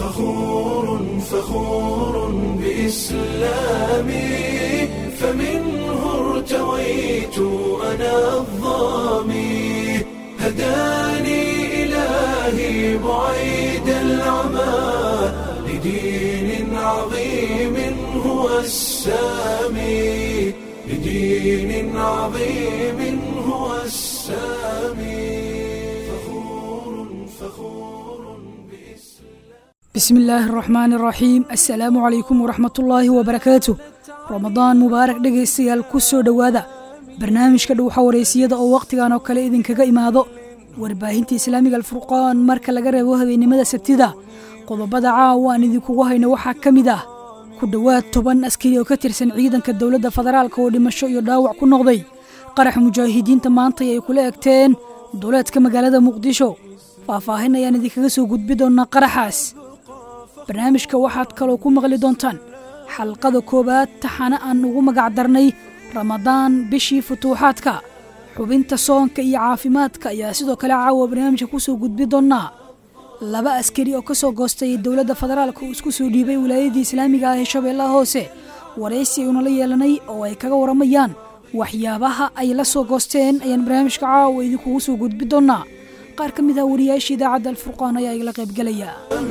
فخور فخور بإسلامي فمنه ارتويت أنا الظامي هداني إلهي بعيد العمى لدين عظيم هو السامي لدين عظيم هو السامي فخور فخور بإسلام بسم الله الرحمن الرحيم assalaamu calaykum waraxmat ullaahi wabarakaatu ramadaan mubaarak dhegaystayaal ku soo dhowaada barnaamijka dhowxa wareysiyada oo wakhtigan oo kale idinkaga imaado warbaahinta islaamiga alfurqaan marka laga reebo habeennimada sabtida qodobada caawa aan idinkugu hayno waxaa ka mid ah ku dhowaad toban askari oo ka tirsan ciidanka dowladda federaalk oo dhimasho iyo dhaawac ku noqday qarax mujaahidiinta maantay ay kula egteen duleedka magaalada muqdisho faahfaahin ayaan idinkaga soo gudbi doonaa qaraxaas barnaamijka waxaad kaloo ku maqli doontaan xalqada koowaad taxana aan ugu magac darnay ramadaan bishii futuuxaadka xubinta soonka iyo caafimaadka ayaa sidoo kale caawa barnaamijka ku soo gudbi doonaa laba askari oo ka soo goostay dowladda federaalka uu isku soo dhiibay wilaayadii islaamiga ah ee shabeellaha hoose waraysi ayuuna la yeelanay oo ay kaga waramayaan waxyaabaha ay la soo goosteen ayaan barnaamijka caawa idinkugu soo gudbi doonaa qaar ka mid ah wariyaasha idaacadda alfurqaan ayaa igala qaybgelaya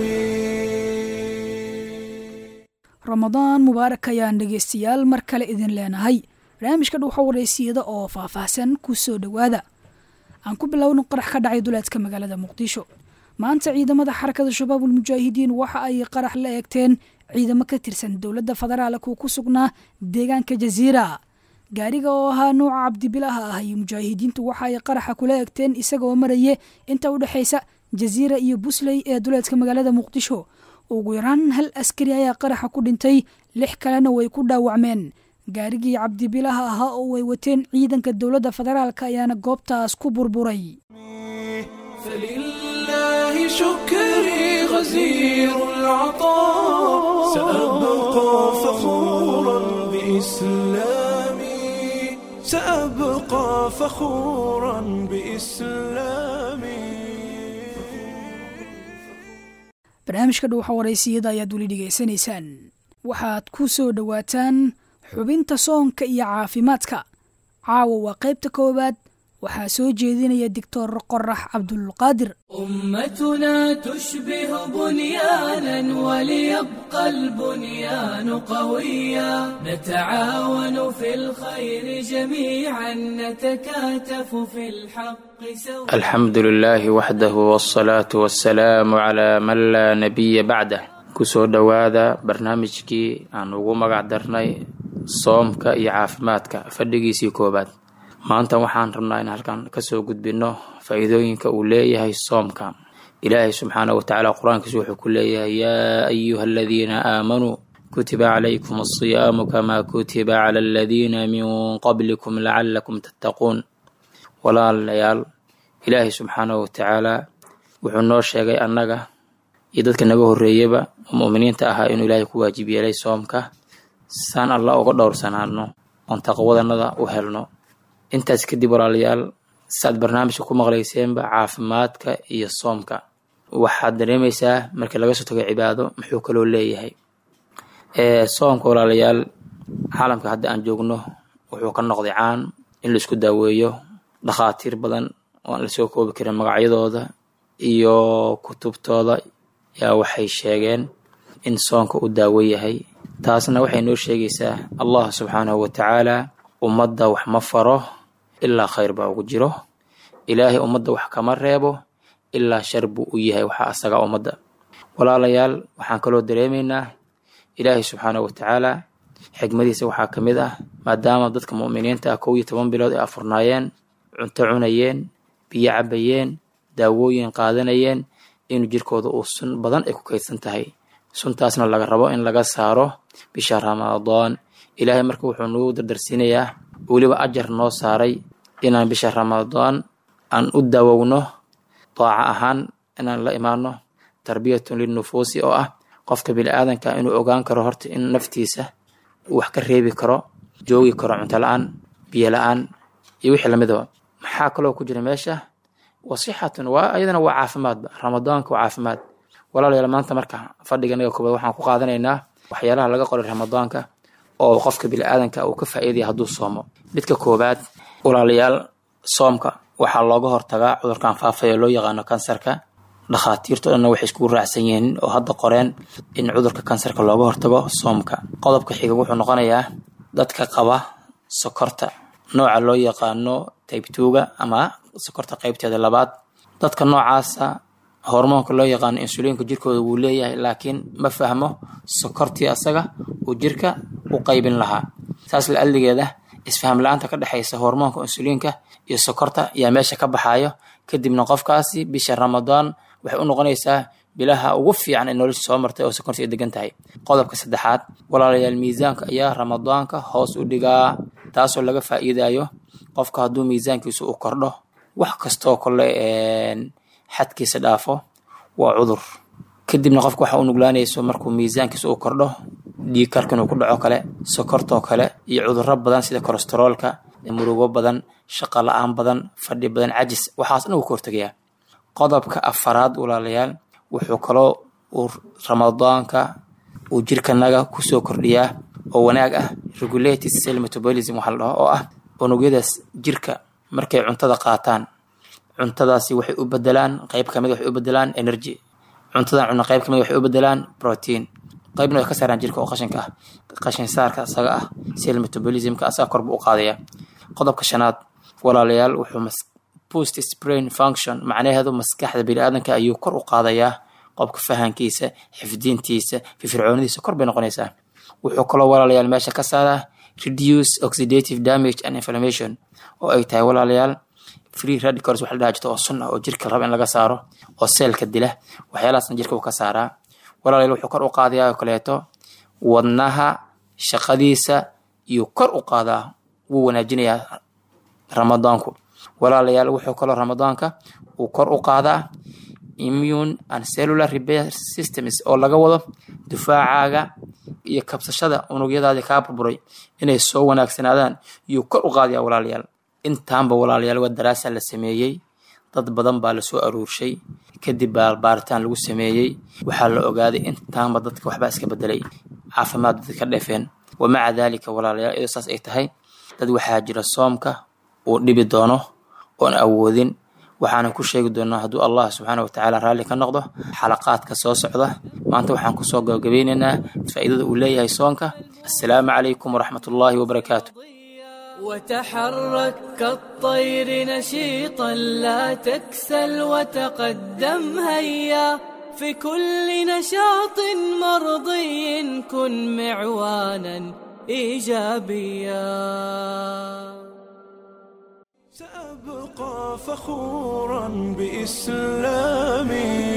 ramadaan mubaarak ayaan dhegaystayaal mar kale idin leenahay barnaamijka dhuuxa wareysiyada oo faahfaahsan ku soo dhowaada aan ku bilowno qarax ka dhacay duleedka magaalada muqdisho maanta ciidamada xarakada shabaabul mujaahidiin waxa ay qarax la eegteen ciidamo ka tirsan dowladda federaalk uu ku sugnaa deegaanka jasiira gaariga oo ahaa nuuca cabdibilaha ah iyo mujaahidiintu waxa ay qaraxa kula egteen isagaoo maraye inta u dhexaysa jasiira iyo busley ee duleedka magaalada muqdisho ugu yaraan hal askari ayaa qaraxa ku dhintay lix kalena way ku dhaawacmeen gaarigii cabdibilaha ahaa oo ay wateen ciidanka dowladda federaalk ayaana goobtaas ku burburay فلله شكري غزير العطاء سأبقى فخورا بإسلامي سأبقى فخورا بإسلامي barnaamijka dhuuxa waraysiyada ayaad weli dhegaysanaysaan waxaad ku soo dhowaataan xubinta soonka iyo caafimaadka caawa waa qaybta koowaad waxaa soo jeedinaya doctor qorax cabdulqaadir أمتنا تشبه بنيانا وليبقى البنيان قويا نتعاون في الخير جميعا نتكاتف في الحق سويا الحمد لله وحده والصلاة والسلام على من لا نبي بعده kusoo dhowaada barnaamijkii aan ugu magac darnay soomka iyo caafimaadka fadhigiisii koobaad maanta waxaan rabnaa in halkan kasoo gudbino faa-iidooyinka uu leeyahay soomka ilaahay subxaana wa tacaala qur-aankiisu wuxuu ku leeyahay yaa ayuha aladiina aamanuu kutiba calaykum asiyaamu kamaa kutiba cala aladiina min qablikum lacalakum tattaquun walaalayaal ilaahay subxaana wa tacaala wuxuu noo sheegay annaga iyo dadka naga horreeyaba oo mu'miniinta ahaa inuu ilaahay ku waajib yeelay soomka saan allah uga dhowrsanaano oon taqwadanada u helno intaas kadib walaalayaal saaad barnaamijka ku maqlayseenba caafimaadka iyo soomka waxaad dareemaysaa markii laga soo tago cibaado muxuu kaloo leeyahay soomka walaalayaal caalamka hadda aan joogno wuxuu ka noqday caan in laisku daaweeyo dhakhaatiir badan oo aan lasoo koobi karin magacyadooda iyo kutubtooda yaa waxay sheegeen in soonka u daawo yahay taasna waxay noo sheegaysaa allah subxaanahu wa tacaala ummadda wax ma faro ilaa khayr baa ugu jiro ilaahay ummadda wax kama reebo ilaa shar buu u yahay waxa asaga ummadda walaalayaal waxaan kaloo dareemaynaa ilaahay subxaanahu wa tacaala xikmadiisa waxaa ka mid ah maadaama dadka mu'miniinta ah kow iyo toban bilood ay afurnaayeen cunto cunayeen biyo cabayeen daawooyin qaadanayeen inuu jirkooda uu sun badan ay ku kaydsan tahay suntaasna laga rabo in laga saaro bisha ramadaan ilaahay marka wuxuu nagu dardarsiinayaa weliba ajar noo saaray inaan bisha ramadaan aan u daawowno daaca ahaan inaan la imaano tarbiyatun linnufuusi oo ah qofka bini-aadanka inuu ogaan karo horta in naftiisa uu wax ka reebi karo joogi karo cunto la-aan biyo la-aan iyo wixii lamidaba maxaa kaloo ku jira meesha wasixatun waa ayadana waa caafimaadba ramadaanka waa caafimaad walaalayaal maanta marka fadhiga naga koobaad waxaan ku qaadanaynaa waxyaalaha laga qoray ramadaanka oo qofka bini-aadanka uu ka faa'iidaya hadduu soomo midka koobaad walaalayaal soomka waxaa looga hortagaa cudurkan faafaya loo yaqaano kansarka dhakhaatiirto dhanna waxay iskugu raacsan yihiin oo hadda qoreen in cudurka kansarka looga hortago soomka qodobka xiga wuxuu noqonayaa dadka qaba sokorta nooca loo yaqaano taybtuuga ama sokorta qeybteeda labaad dadka noocaasa hormoonka loo yaqaano insuliinka jirkooda wuu leeyahay laakiin ma fahmo sokortii asaga uu jirka u qaybin lahaa saas la adligeeda isfaham la-aanta ka dhexaysa hormoonka insuliinka iyo sokorta ayaa meesha ka baxayo kadibna qofkaasi bisha ramadaan waxay u noqonaysaa bilaha ugu fiican ee nolosha soo martay oo sokorta ay degan tahay qodobka saddexaad walaalayaal miisaanka ayaa ramadaanka hoos u dhigaa taasoo laga faa'iidayo qofka hadduu miisaankiisu u kordho wax kastoo kole xadkiisa dhaafo waa cudur kadibna qofka waxa u nuglaanayso markuu miisaankiisa u kordho dhiigkarka inuu ku dhaco kale sokortoo kale iyo cudurro badan sida kolesteroolka murugo badan shaqo la-aan badan fadhi badan cajis waxaas dhan uu ka hortegayaa qodobka afaraad walaalayaal wuxuu kaloo uu ramadaanka uu jirkanaga kusoo kordhiyaa oo wanaag ah regulated cell metabolism waxaa la dhaho oo ah unugyadaas jirka markay cuntada qaataan cuntadaasi waxay u bedelaan qayb kamid waxay u bedelaan energy cuntadan cunno qayb kamid waxay u bedelaan protein qaybna way ka saaraan jirka oo qashinka ah qashin saarka asaga ah cell metabolismka asaga korba u qaadaya qodobka shanaad walaalayaal wuxuu boost brain function macnaheedu maskaxda biniaadanka ayuu kor u qaadayaa qofka fahankiisa xifdiintiisa firfircoonidiisa kor bay noqonaysaa wuxuu kaloo walaalayaal meesha ka saaraa reduce oxidative damage and inflammation oo ay tahay walaalayaal free radicals waxa la dhaha jirta oo sun ah oo jirka raba in laga saaro oo seelka dila waxyaalahaasna jirka uu ka saaraa walaalayaal wuxuu kor u qaadayaa oo kaleeto wadnaha shaqadiisa iyo kor u qaadaa wuu wanaajinayaa ramadaanku walaalayaal wuxuu kaloo ramadaanka uu kor u qaadaa immune and cellular repair systems oo laga wado difaacaaga iyo kabsashada unugyadaadii kaa burburay inay soo wanaagsanaadaan iyuu kor u qaadaya walaalayaal intaanba walaalayaal waa daraasa la sameeyey dad badan baa lasoo aruurshay kadib baa baaritaan lagu sameeyey waxaa la ogaaday intaanba dadka waxbaa iska bedelay caafimaad dadka ka dheefeen wamaca daalika walaalayaal iyadoo saas ay tahay dad waxaa jira soomka uu dhibi doono oon awoodin waxaana ku sheegi doonaa hadduu allah subxaana watacaala raalli ka noqdo xalaqaadka soo socda maanta waxaan kusoo gabagabeynaynaa faa'iidada uu leeyahay soonka assalaamu calaykum waraxmat ullaahi wabarakaatu وتحرك كالطير نشيطا لا تكسل وتقدم هيا في كل نشاط مرضي كن معوانا ايجابيا سأبقى فخورا بإسلامي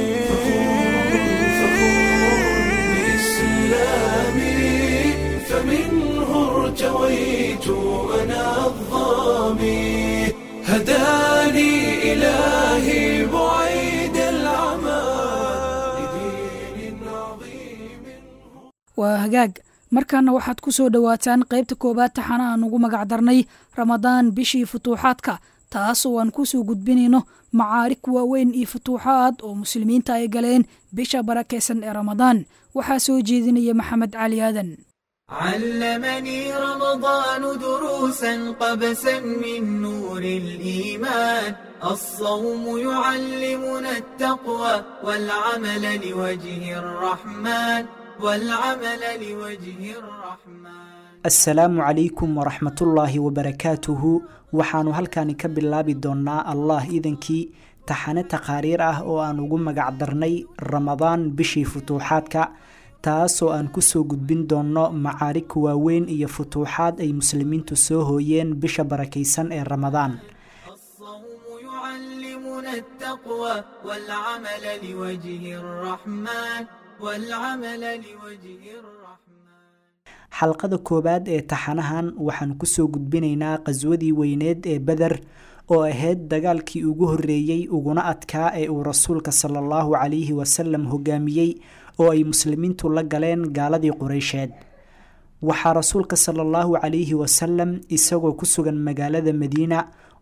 بإسلامي فمنه ارتويت أنا الظامي هداني إلهي بعيد العمى لدين عظيم waa hagaag markaana waxaad ku soo dhowaataan qaybta koowaad taxana aan ugu magac darnay ramadaan bishii futuuxaadka taas oo aan kusoo gudbinayno macaarig waaweyn iyo futuuxaad oo muslimiinta ay galeen bisha barakaysan ee ramadaan waxaa soo jeedinaya maxamed cali aadan علمني رمضان دروسا قبسا من نور الإيمان الصوم يعلمنا التقوى والعمل لوجه الرحمن والعمل لوجه الرحمن asalaamu calaykum waraxmatullaahi wabarakaatuhu waxaannu halkani ka bilaabi doonnaa allah idankii taxane taqaariir ah oo aan ugu magac darnay ramadaan bishii futuuxaadka taasoo aan kusoo gudbin doonno macaarig waaweyn iyo futuuxaad ay muslimiintu soo hooyeen bisha barakaysan ee ramadaan الصوم يعلمنا التقوى والعمل لوجه الرحمن والعمل لوجه الرحمن xalqada koowaad ee taxanahan waxaan kusoo gudbinaynaa qaswadii weyneed ee beder oo ahayd dagaalkii ugu horreeyey uguna adkaa ee uu rasuulka sala allahu calayhi wasalam hogaamiyey oo ay muslimiintu la galeen gaaladii qureysheed waxaa rasuulka sala allahu calayhi wasalam isagoo ku sugan magaalada madiina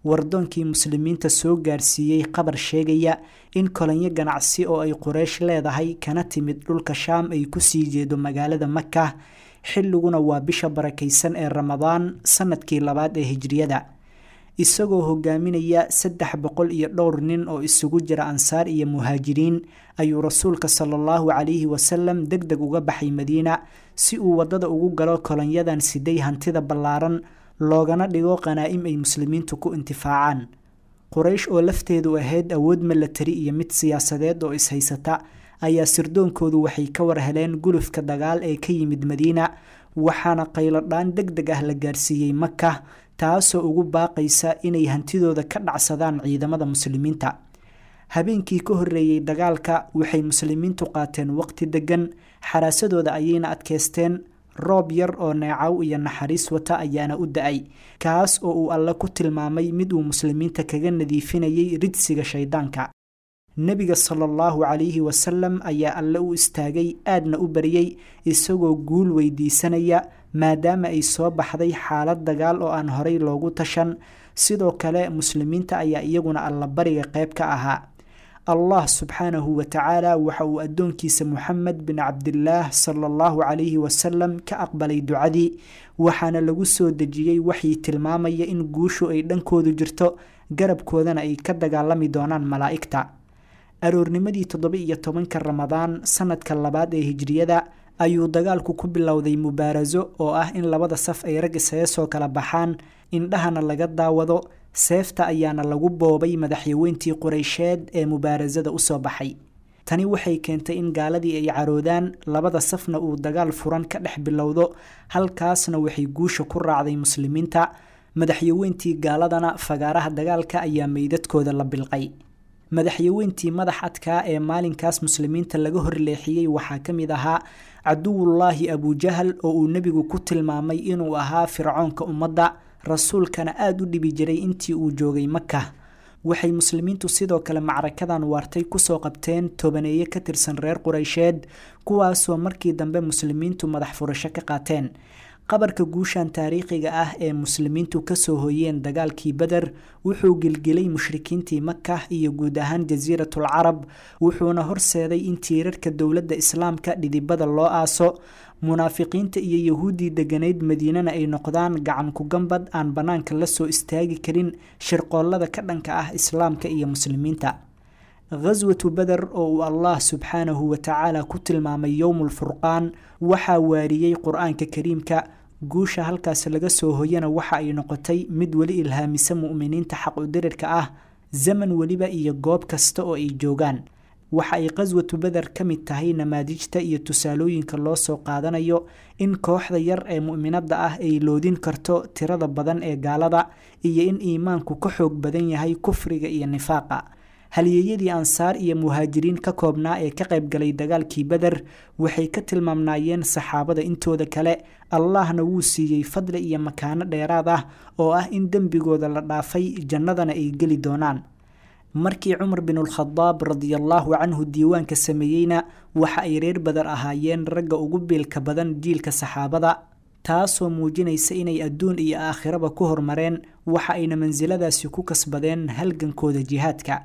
wardoonkii muslimiinta soo gaarsiiyey qabar sheegaya in kolonyo ganacsi oo ay quraysh leedahay kana timid dhulka shaam ay kusii jeedo magaalada maka xilliguna waa bisha barakaysan ee ramadaan sanadkii labaad ee hijriyada isagoo hogaaminaya saddex boqol iyo dhowr nin oo isugu jira ansaar iyo muhaajiriin ayuu rasuulka sala allahu calayhi wasalam deg deg uga baxay madiina si uu waddada ugu galo kolonyadan siday hantida ballaaran loogana dhigo qanaa'im ay muslimiintu ku intifaacaan quraysh oo lafteedu ahayd awood milatari iyo mid siyaasadeed oo ishaysata ayaa sirdoonkoodu waxay ka war heleen gulufka dagaal ee ka yimid madiina waxaana qayladhaan deg deg ah la gaarsiiyey maka taasoo ugu baaqaysa inay hantidooda ka dhacsadaan ciidamada muslimiinta habeenkii ka horreeyey dagaalka waxay muslimiintu qaateen waqti deggan xaraasadooda ayayna adkaysteen roob yar oo neecaw iyo naxariis wata ayaana u da-ay kaas oo uu alle ku tilmaamay mid uu muslimiinta kaga nadiifinayay ridsiga shayddaanka nebiga sala allahu calayhi wasalam ayaa alle u istaagay aadna u baryey isagoo guul weydiisanaya maadaama ay soo baxday xaalad dagaal oo aan horay loogu tashan sidoo kale muslimiinta ayaa iyaguna allabariga qayb ka ahaa allah subxaanahu wa tacaala waxa uu addoonkiisa moxamed bin cabdilaah sala allahu calayhi wasalam ka aqbalay ducadii waxaana lagu soo dejiyey waxii tilmaamaya in guushu ay dhankoodu jirto garabkoodana ay ka dagaalami doonaan malaa'igta aroornimadii toddoba iyo tobanka ramadaan sanadka labaad ee hijriyada ayuu dagaalku ku bilowday mubaaraso oo ah in labada saf ay rag isaga soo kala baxaan indhahana laga daawado seefta ayaana lagu boobay madaxyaweyntii qureysheed ee mubaarasada usoo baxay tani waxay keentay in gaaladii ay caroodaan labada safna uu dagaal furan ka dhex bilowdo halkaasna waxay guusha ku raacday muslimiinta madaxyaweyntii gaaladana fagaaraha dagaalka ayaa meydadkooda la bilqay madaxyaweyntii madax adkaa ee maalinkaas muslimiinta laga horleexiyey waxaa ka mid ahaa caduwullaahi abujahal oo uu nebigu ku tilmaamay inuu ahaa fircoonka ummadda rasuulkana aada u dhibi jiray intii uu joogay maka waxay muslimiintu sidoo kale macrakadan waartay kusoo qabteen tobaneeye ka tirsan reer qureysheed kuwaasoo markii dambe muslimiintu madax furasho ka qaateen qabarka guushan taariikhiga ah ee muslimiintu kasoo hoyeen dagaalkii beder wuxuu gilgilay mushrikiintii maka iyo guud ahaan jasiiratul carab wuxuuna horseeday in tiirarka dowladda islaamka dhidibada loo aaso munaafiqiinta iyo yahuuddii degganayd madiinana ay noqdaan gacan ku gambad aan bannaanka la soo istaagi karin shirqoollada ka dhanka ah islaamka iyo muslimiinta khaswatu beder oo uu allah subxaanahu wa tacaala ku tilmaamay yowmulfurqaan waxaa waariyey qur-aanka kariimka guusha halkaas laga soo hoyana waxa ay noqotay mid weli ilhaamisa mu'miniinta xaqudirirka ah zaman weliba iyo goob kasta oo ay joogaan waxa ay qaswatu beder ka mid tahay namaadijta iyo tusaalooyinka loo soo qaadanayo in kooxda yar ee mu'minadda ah ay loodin karto tirada badan ee gaalada iyo in iimaanku ka xoog badan yahay kufriga iyo nifaaqa halyeeyadii ansaar iyo muhaajiriin ka koobnaa ee ka qayb galay dagaalkii beder waxay ka tilmaamnaayeen saxaabada intooda kale allahna wuu siiyey fadli iyo makaano dheeraad ah oo ah in dembigooda la dhaafay jannadana ay geli doonaan markii cumar binulkhadaab radiallaahu canhu diiwaanka sameeyeyna waxa ay reer badar ahaayeen ragga ugu biilka badan jiilka saxaabada taasoo muujinaysa inay adduun iyo aakhiraba ku hormareen waxa ayna mansiladaasi ku kasbadeen halgankooda jihaadka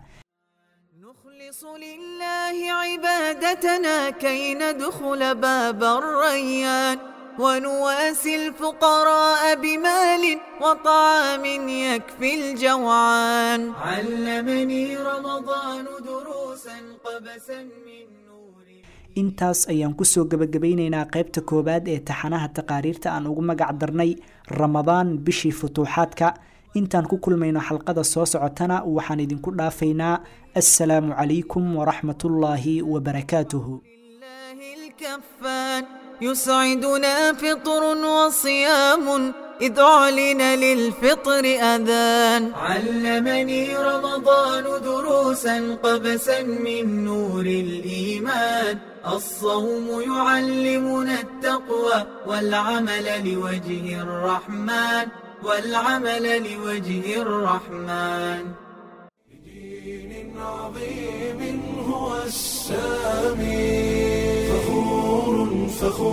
نخلص لله عبادتنا كي ندخل باب الريان ونواسي الفقراء بمال وطعام يكفي الجوعان علمني رمضان دروسا قبسا من نور intaas ayaan kusoo gebagabaynaynaa qaybta koowaad ee taxanaha taqaariirta aan ugu magac darnay ramadaan bishii futuuxaadka intaan ku kulmayno xalqada soo socotana waxaan idinku dhaafaynaa assalaamu calaykum waraxmatullaahi wabarakaatuhu لله الكفان يسعدنا فطر وصيام إذ أعلن للفطر أذان علمني رمضان دروسا قبسا من نور الإيمان الصوم يعلمنا التقوى والعمل لوجه الرحمن والعمل لوجه الرحمن دين عظيم هو السامي فخور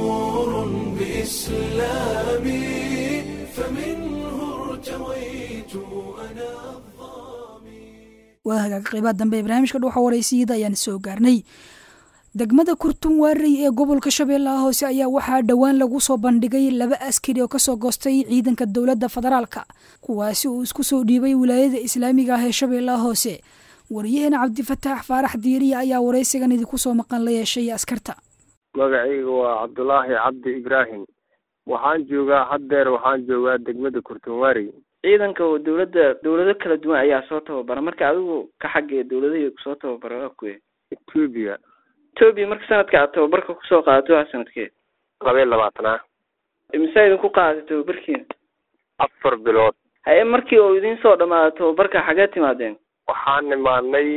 فخور بإسلامي فمنه ارتويت أنا الظامي waa hagaag qeybaha dambe ee barnaamijka dhuuxa waraysiyada ayaan soo gaarnay degmada kurtun waarey ee gobolka shabeellaha hoose ayaa waxaa dhowaan lagu soo bandhigay laba askari oo kasoo goostay ciidanka dowladda federaalka kuwaasi uu isku soo dhiibay wilaayada islaamiga ah ee shabeellaha hoose wariyaheena cabdifataax faarax diiriya ayaa waraysigan idinku soo maqan la yeeshay askarta magacayga waa cabdulaahi cabdi ibraahim waxaan joogaa haddeer waxaan joogaa degmada kurtunwaarey ciidanka oo dowladda dowlado kala duwan ayaa soo tababara marka adigu ka xaggee dowladahii kusoo tababara waa kuwe etoobiya etoobiya marka sanadka aad tababarka kusoo qaadato waa sanadkee laba iyo labaatanaa imise idinku qaadatay tababarkiina afar bilood haye markii uu idiin soo dhamaado tababarka xagee timaadeen waxaan imaadnay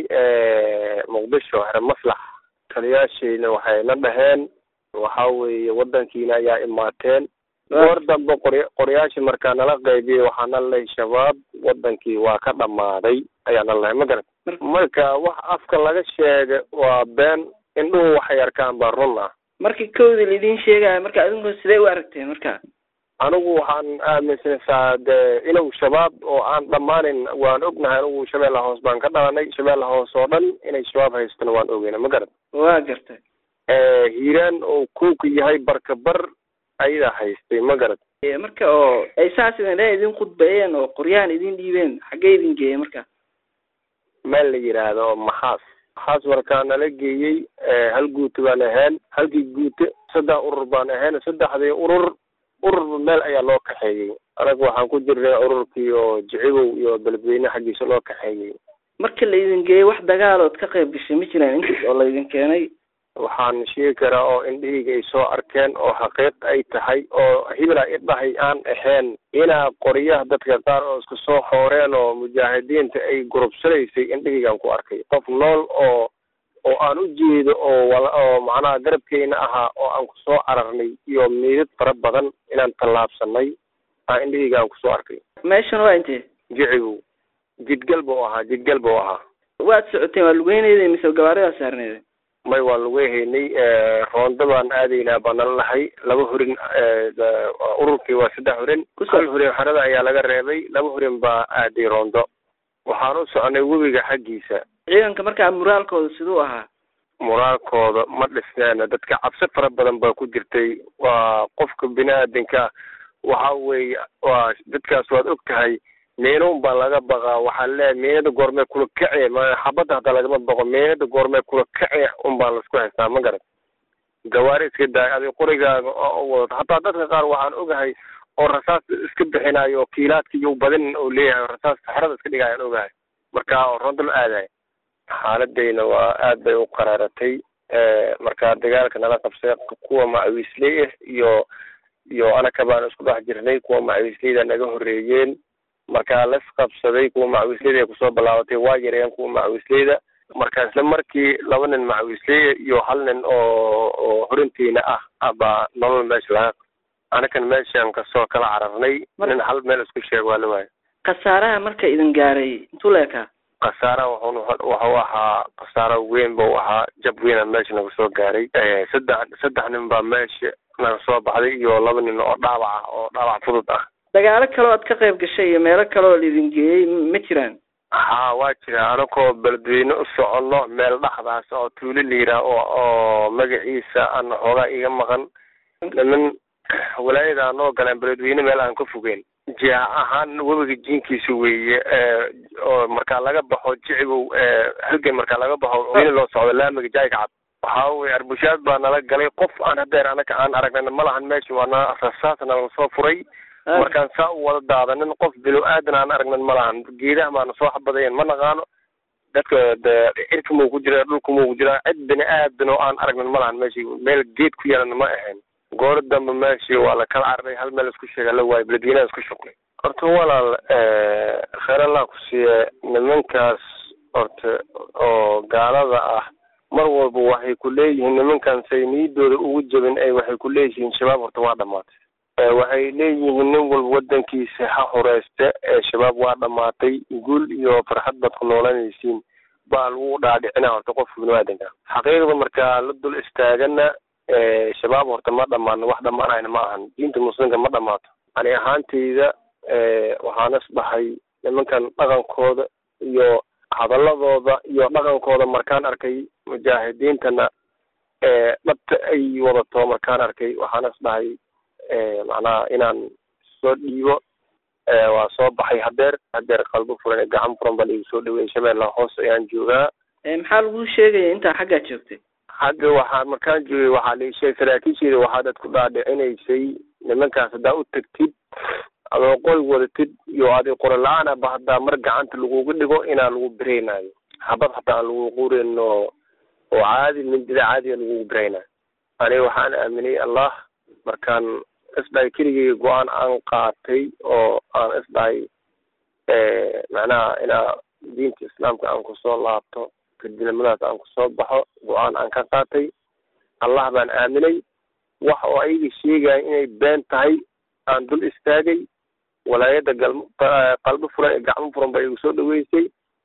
muqdisho here maslax taliyaashayna waxay na dhaheen waxa weeye wadankiina ayaa imaateen goor dambe qor qoryaashii markaa nala qaybiyey waxaa na lahay shabaab wadankii waa ka dhammaaday ayaa na lahay ma garat marka wax afka laga sheega waa been indhuhu waxay arkaan baa run ah markii kowdii laidin sheegaya marka adinku sidee u aragteen marka anigu waxaan aaminsanaysaa dee inuu shabaab oo aan dhammaanin waan ognahay anigu shabeella hoos baan ka dhalanay shabeella hoos oo dhan inay shabaab haystana waan ogeyna ma garat waa gartay hiiraan oo kuuka yahay barka bar ayadaa haystay ma garad marka oo ay saas idin dhan idin khudbeeyeen oo qoryahan idin dhiibeen xaggee idin geeyeen marka meel la yidhaahdo maxaas maxaas markaa nala geeyey hal guuta baan ahayn halkii guute saddex urur baan ahayn saddexdii urur ururba meel ayaa loo kaxeeyey anaga waxaan ku jirnay ururkii oo jicigow iyo beledweyne xaggiisa loo kaxeeyey marka la idin geeyey wax dagaalood ka qayb gashay ma jiraan intaas oo laydin keenay waxaan sheegi karaa oo indhahayga ay soo arkeen oo xaqiiq ay tahay oo hibla idhahay aan ahayn inaa qoryaha dadka qaar oo isku soo xooreen oo mujaahidiinta ay gurubsanaysay indhahaygaan ku arkay qof nool oo oo aan u jeedo oo wala oo macnaha garabkeyna ahaa oo aan kusoo cararnay iyo miidad fara badan inaan tallaabsanay aa indhahaygaan kusoo arkay meeshan waa intee jicigow jidgal buu ahaa jidgal buu ahaa waad socoteen waa lugeynayda mise gabaaridaa saarneeda may waa lagu haynay roondo baan aadaynaa baa nala lahay laba horin ururkii waa saddex horin hal horin xerada ayaa laga reebay laba horin baa aaday roondo waxaan u soconay webiga xaggiisa ciidanka markaa muraalkooda siduu ahaa muraalkooda ma dhisneena dadka cabsi fara badan baa ku jirtay waa qofka bini aadanka waxa weeye waa dadkaas waad og tahay meenuun baa laga baqaa waxaa leeyahay meenada goormee kula kace ma xabadda hataa lagama baqo meenada goormee kula kace un baa laisku haystaa ma garat gawaari iska daay adig qorigaaga oo wadato hataa dadka qaar waxaan ogahay oo rasaas iska bixinayo oo kiilaadka iyo badin oo leeyahay rasaas saxrada iska dhigayaan ogahay marka ronda la aadahay xaaladayna waa aad bay u qaraaratay marka dagaalka nala qabsay kuwa macawiisley ah iyo iyo anaka baan isku dhex jirnay kuwa macawiisleyda naga horeeyeen markaa las qabsaday kuwa macawiisleyda ay kusoo bilaabatay waa yareen kuwa macawiisleyda marka isla markii laba nin macawiisley iyo hal nin oo oo horintiina ah abaa nolol meesha laga anakan meeshaan kasoo kala cararnay nin hal meel isku sheeg waa la waayo khasaaraha marka idin gaaray intuu leekaa khasaara wuxuu wuxuu ahaa khasaaro weyn buu ahaa jab weyna meesha naga soo gaaray saddex saddex nin baa meesha naga soo baxday iyo laba nin oo dhaawac ah oo dhaawac fudud ah dagaalo kaloo aad ka qayb gashay iyo meelo kaleoo laidin geeyey ma jiraan haa waa jira anakoo beledweyne u soconno meel dhaxdaas oo tuuli la yidhaah oo oo magaciisa aan xoogaa iga maqan niman walaayada aan noo galeen beledweyne meel aan ka fogeyn jiha ahaan webiga jiinkiisa weeye oo markaa laga baxo jicigow halgan markaa laga baxo weyne loo socdo laamiga jaayga cad waxaa weye arbushaad baa nala galay qof aan hadeer anaka aan aragnana ma lahan meesha waana rasaas nala soo furay markaan saa u wada daadanin qof bilo aadan aan aragnan ma lahan geedaha maana soo xabadayen ma naqaano dadka de cirka muu ku jira dhulka muu ku jira cid bini aadan oo aan aragnan ma lahan meeshi meel geed ku yaalana ma ahayn goor dambe meeshii waa la kala cararay hal meel isku sheega la waayo beledweynaha isku shuqnay horta walaal kheer allah ku siiye nimankaas horta oo gaalada ah mar walba waxay ku leeyihiin nimankan say niyadooda ugu jabin ay waxay ku leeyihiin shabaab horta waa dhamaatay waxay leeyihiin nin walba wadankiisa ha horeyste ee shabaab waa dhamaatay guul iyo farxad baad ku noolanaysiin baa lagu dhaadhicina horta qofka biniaadanka xaqiiqda markaa la dul istaagana shabaab horta ma dhamaano wax dhamaanayna ma ahan diinta muslimka ma dhamaato ani ahaantayda waxaan isdhahay nimankan dhaqankooda iyo hadaladooda iyo dhaqankooda markaan arkay mujaahidiintana dhabta ay wadato markaan arkay waxaan is dhahay macnaha inaan soo dhiibo waa soo baxay hadeer hadeer qalbo furan ee gacan furan baa laigu soo dhaweeyey shabeellaha hoos ayaan joogaa maxaa lagu sheegaya intaa xaggaa joogtay xagga waxaa markaan joogay waxaa la sheegay saraakiisheeda waxaa dad ku dhaadhicinaysay nimankaas haddaa u tagtid adoo qoy wadatid iyo adi qora la-aan aba haddaa mar gacanta lagugu dhigo inaa lagu biraynayo habad hataa aan lagu qurin oo oo caadi mindida caadiga lagugu biraynayo aniga waxaan aaminay allah markaan isdhahay keligeyga go-aan aan qaatay oo aan isdhahay macnaha inaa diinta islaamka aan kusoo laabto kadinimadaas aan kusoo baxo go-aan aan ka qaatay allah baan aaminay wax oo ayaga sheegaya inay been tahay aan dul istaagay walaayada gal qalbo furan ee gacmo furan baa igu soo dhaweysay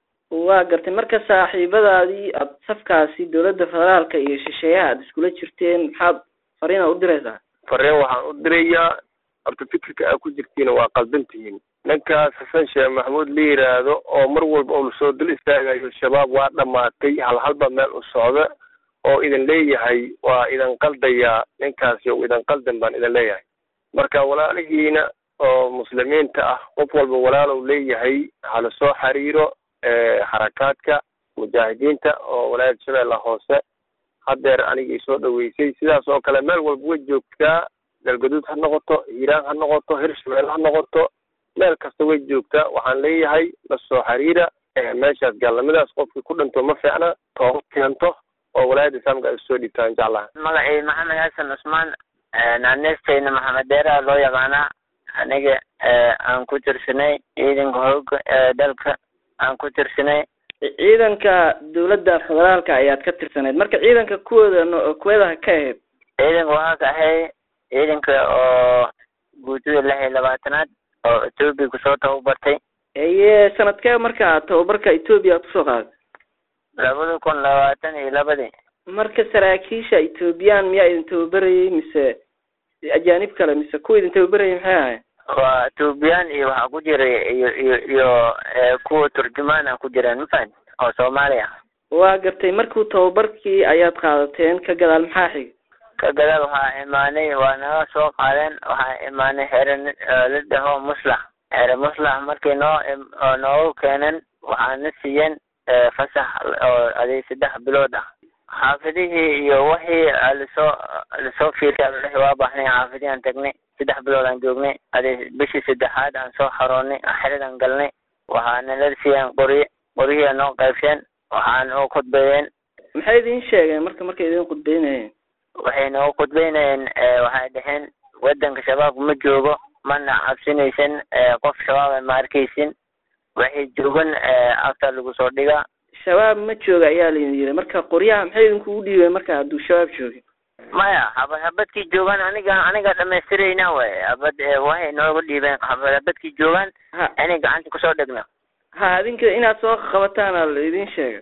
waa gartay marka saaxiibadaadii aad safkaasi dowladda federaalka iyo shisheeyaha aad iskula jirteen maxaad fariina u diraysaa fareen waxaan u dirayaa horta fikirka aad ku jirtiina waa qaldan tihiin ninkaas xasan sheekh maxamuud la yiraahdo oo mar walba uu soo dul istaagayo shabaab waa dhamaatay hal halba meel u socda oo idin leeyahay waa idin qaldayaa ninkaasi o idin qaldan baan idin leeyahay marka walaalihiina oo muslimiinta ah qof walba walaalow leeyahay hala soo xiriiro xarakaadka mujaahidiinta oo walaayada shabeella hoose hadeer anigii soo dhaweysay sidaas oo kale meel walba way joogtaa galgaduud ha noqoto hiiraan ha noqoto hirshabelle ha noqoto meel kasta way joogtaa waxaan leeyahay la soo xiriira meeshaas gaalnimadaas qofkii ku dhinto ma fiicna tooba keento oo walaayada islaamka ay soo dhiibtaan jeclaha magacii maxamed xasan cusmaan naanestayna maxamed deeraha loo yaqaanaa aniga aan ku tirsanay ciidanka hooga ee dalka aan ku tirsanay ciidanka dowladda federaalka ayaad ka tirsanayd marka ciidanka kuwooda no- kuweedaha ka ahayd ciidanka waxaa ka ahay ciidanka oo guutada lix iyo labaatanaad oo etoobiya kusoo tababartay eye sanadkee marka tababarka etoobiya aad kusoo qaaday labada kun labaatan iyo labadii marka saraakiisha ethoobiyan miyaa idin tababarayay mise ajaanib kale mise kuwa idin tababarayay maxay ahayn waa etoobiyaan iyo waxaa ku jiray iyo iyo iyo kuwa turjumaan a ku jiraan mafahant oo soomaali ah waa gartay markuu tababarkii ayaad qaadateen ka gadaal maxaa xig ka gadaal waxaa imaanay waa naga soo qaadeen waxaa imaanay xere la dhaho muslax xere muslax markii noo noogu keeneen waxaana siiyeen fasax oo aday saddex bilood ah xaafidihii iyo wixii lasoo lasoo fiirtay waa baxnay xaafidihii aan tagnay saddex bilood aan joognay aday bishii saddexaad aan soo xaroonay xeradaan galnay waxaana la siiyeen qoryo qoryihii noo qaybsheen waxaana u khudbeeyeen maxay idin sheegeen marka markay idin khudbeynayeen waxay noogu khudbeynayeen waxay dhaheen wadanka shabaab ma joogo mana cabsinaysan qof shabaaba ma arkaysin waxay joogan afta lagu soo dhigaa shabaab ma jooga ayaa laydin yiri marka qoryaha maxay idinkugu dhiibeen marka hadduu shabaab joogin maya habad habadkii joogaan aniga aniga dhamaystirayna way habad waxay nooga dhiibeen habad habadkii joogaan ha inay gacanta kusoo dhegno ha adinka inaad soo qabataana laydin sheegay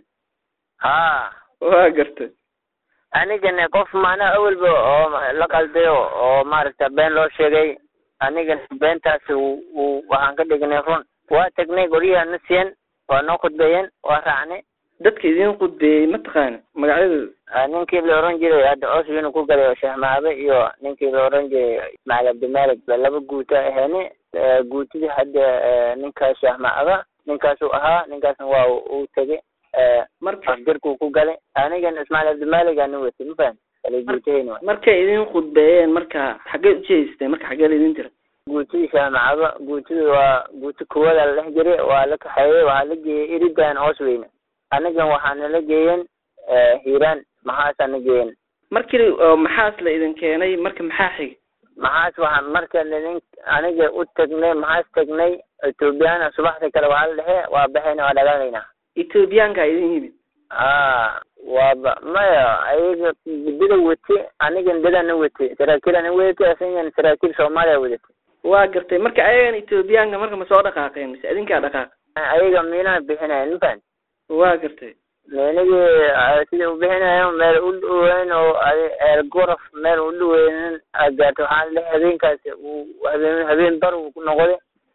ha waa gartay anigana qof maanaa awalba oo la qaldayo oo maaragta been loo sheegay anigana beentaasi uu waxaan ka dhignay run waa tagnay qoryaha na siiyeen waa noo khudbeeyeen waa raacnay dadka idin khudbeeyey mataqaana magacyadooda ninkii la oran jiray hadda oswin ku galay oo sheekh maabe iyo ninkii la oran jiray ismaciil cabdimalik ba laba guuta aheeni guutidii hadda ninkaas sheekh maabe ninkaasuu ahaa ninkaasna waa uu tegay marka afgarkuu ku galay anigana ismaciil cabdimalik aana watay ma fahan kale guutahayna markay idin khudbeeyeen marka xaggee ujeesteen marka xaggee laydin tira guutidii sheekh maabe guutida waa guuti kuwada la dhex jiray waa la kaxeeyey waxaa la geeyey iridan osweyne anigan waxaana la geeyeen hiiraan maxaasaana geeyen markii oo maxaas la idin keenay marka maxaa xig maxaas waxaa marka ladin aniga u tagnay maxaas tagnay ethoobiyaana subaxda kale waxaa la dhexe waa baxayna waa dhagaalaynaa ethoobiyaanka idin yimid a waaba maya ayaga bida wati anigan dadana wati saraakiilana wadati asagan saraakiil soomaaliya wadati waa gartay marka ayagan ethoobiyaanka marka ma soo dhaqaaqeen mise idinkaa dhaqaaq ayaga miinaa bixinayan mafahant waa gartay meenigii sida u bixinayo meel u dhaweyn oo eer goraf meel u dhaweynin aad gaarto waxaa la habeenkaasi uu habeen habeen bar uu ku noqday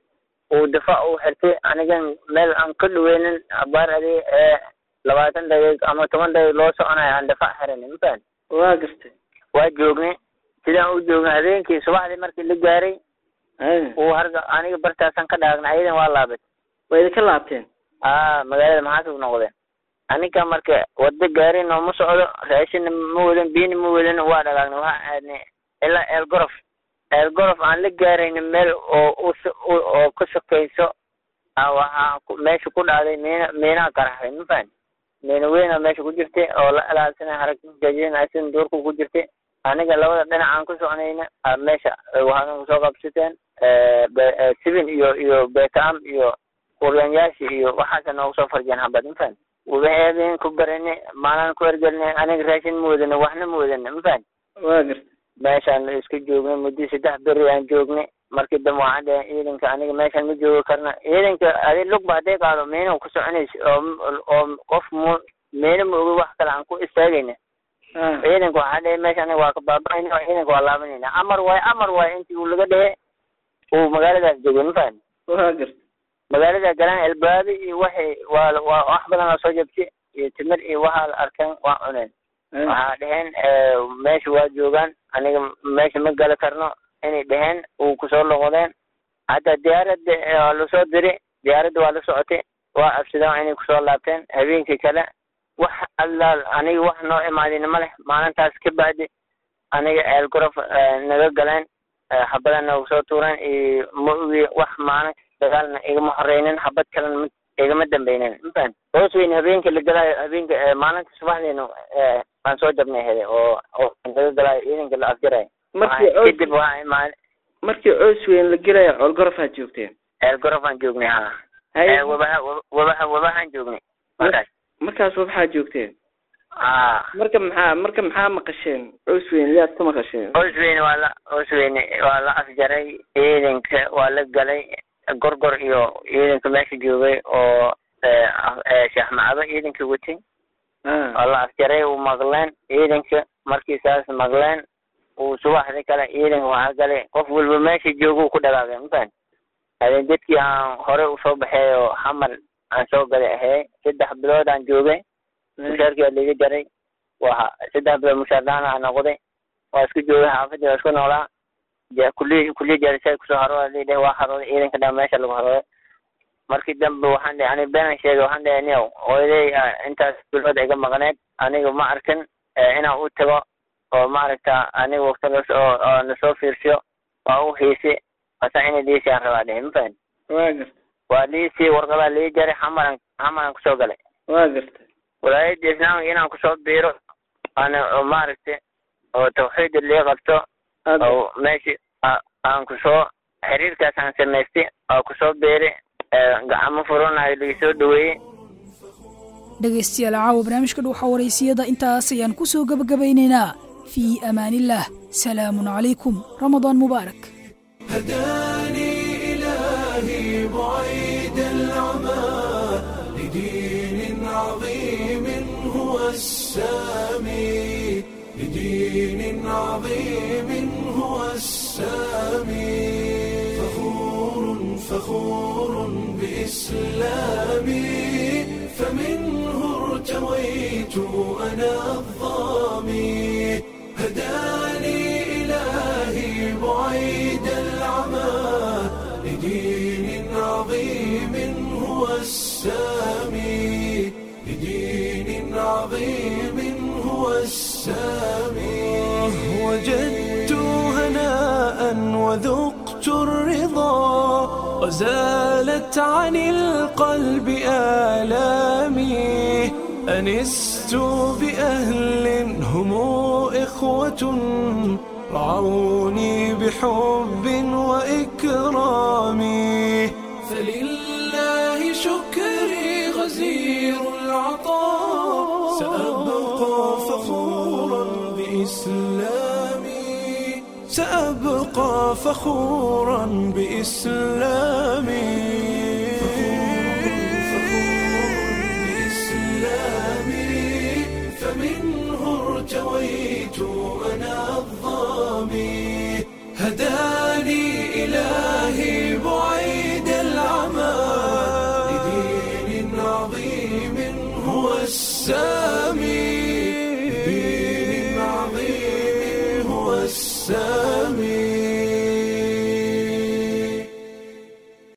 uu difaac u xirtay anigan meel aan ka dhaweynin abaar adi ee labaatan daqiiq ama toban daqiiq loo soconayo aan difaac xiranay mafahant waa gartay waa joognay sidaan u joognay habeenkii subaxdii markii la gaaray haya uu harga aniga bartaasaan ka dhaagnay ayadan waa laabay waa idinka laabteen aa magaalada maxaasib noqdeen aninka marka wada gaari nooma socdo raashinna ma wadan biyina ma wadan waa dhagaagnay waxaa aadnay ilaa eelgorof eelgorof aan la gaarayna meel oo us- u- oo ka sokayso aa waxaa ku- meesha ku dhacday miina miinaa qaraxday ma fahan miina weyna meesha ku jirtay oo la ilaalsanay harag jajinaysin duurku ku jirtay aniga labada dhinac aan ku soconayna aa meesha waxaadan kusoo qabsateen be- eh, sibin iyo iyo beetaam iyo kuryanyaasha iyo waxaasa noogu soo farjeen habad mafahant wabaheen ku barane maalaan ku ergelinay aniga raashin ma wadana waxna ma wadana mafahant waa gartay meeshaan iska joognay muddo saddex beri aan joognay markii dambe waxaan dhahay ciidanka aniga meeshaan ma joogi karna ciidanka adi lugba hadday qaado miina ku soconaysa oo oo qof mu miina ma ogi wax kale aan ku istaagayna ha ciidanka waxaa dhahay meesha aniga waa ka baaba'ayna ciidanka waa laabanayna amar waaye amar waaye intii uu laga dhehe uu magaaladaas joogay mafahant waa gartay magaalada galaan elbaabi iyo waxay waa waa wax badan oo soo jabtay iyo timir iyo waxaa la arkeen waa cuneen haya waxaa dheheen meesha waa joogaan aniga meesha ma gali karno inay dheheen uu kusoo noqdeen hataa diyaaradda waa lasoo diri diyaaradda waa la socotay waa absideen inay kusoo laabteen habeenkii kale wax allaal aniga wax noo imaadina ma leh maalintaas ka bacdi aniga eelgorof naga galeen xabadan nagu soo tuureen iyo ma ogi wax maalin dagaalna igama horeynin xabad kalena ma igama dambeynin mafahant hoos weyn habeenka la galaayo habeenka maalinta subaxdeena aan soo jabnay hele oo oo laga galaayo ciidanka la afjarayo markii Waxaa- kadib coos waxaa imaan markii coos weyn la gelaya coolgorofaad joogteen eelgorofaan joognay ha haya wabaha wabaha wabahaan joognay markaas markaas waxaa joogteen a marka maxaa marka maxaa maqasheen coos weyn yaad ka maqasheen hoos weyne waa la hoos weyne waa la afjaray ciidanka waa la galay gorgor iyo ciidanka meesha joogay oo eh, ah- eh, sheekh macado ciidanka watay ha waa la afjaray uu maqleen ciidanka markii saas maqleen uu subaxdii kale ciidanka waxaa galay qof walba meesha jooga uu ku dhagaagay mafahant habeen dadkii aan hore usoo baxay oo xamar aan soo galay ahey saddex bilood aan joogay mushaarkii waa liiga jaray waa saddex bilood mushaar dhaan aan noqday waa isku joogay xaafadii waa isku noolaa ja- kulli kulli jarisay kusoo harooda lidheh waa harooday ciidanka dhan meesha lagu harooday markii dambe waxaan dhahay aniga beenan sheegay waxaan dhahay niyow hooyaday ah, intaas bilood iga maqneed aniga ma arkin eh, inaan u tago oo maaragta aniga waqti las oo oo nasoo fiirsiyo waa u hiisi asa inay liisiyaan rabaa dhehe mafahan waa gartay waa liisii warqadaa lii jaray xamaran xamaran kusoo galay waa gartay walaayadda islaamka inaan kusoo biiro ana oo maaragta oo tawxiida lii qabto aad oo meesha a- aan kusoo xiriirkaas aan samaystay oo kusoo biiray eh, gacmo furanayo lagasoo dhaweeyey dhegaystayaal caawa barnaamijka dhuuxa waraysiyada intaas ayaan ku soo gebagabaynaynaa fii amaanillaah salaamun calaykum ramadaan mubaarak هداني إلهي بعيد العمى لدين عظيم هو السامي لدين عظيم هو السامي فخور فخور بإسلامي فمنه ارتويت أنا الظامي هداني إلهي بعيد العمى لدين عظيم هو السامي لدين عظيم هو السامي وجدت هناء وذقت الرضا وزالت عن القلب آلامي أنست بأهل هم إخوة رعوني بحب وإكرام فلله شكري غزير العطاء سأبقى فخورا بإسلامي سأبقى فخورا بإسلامي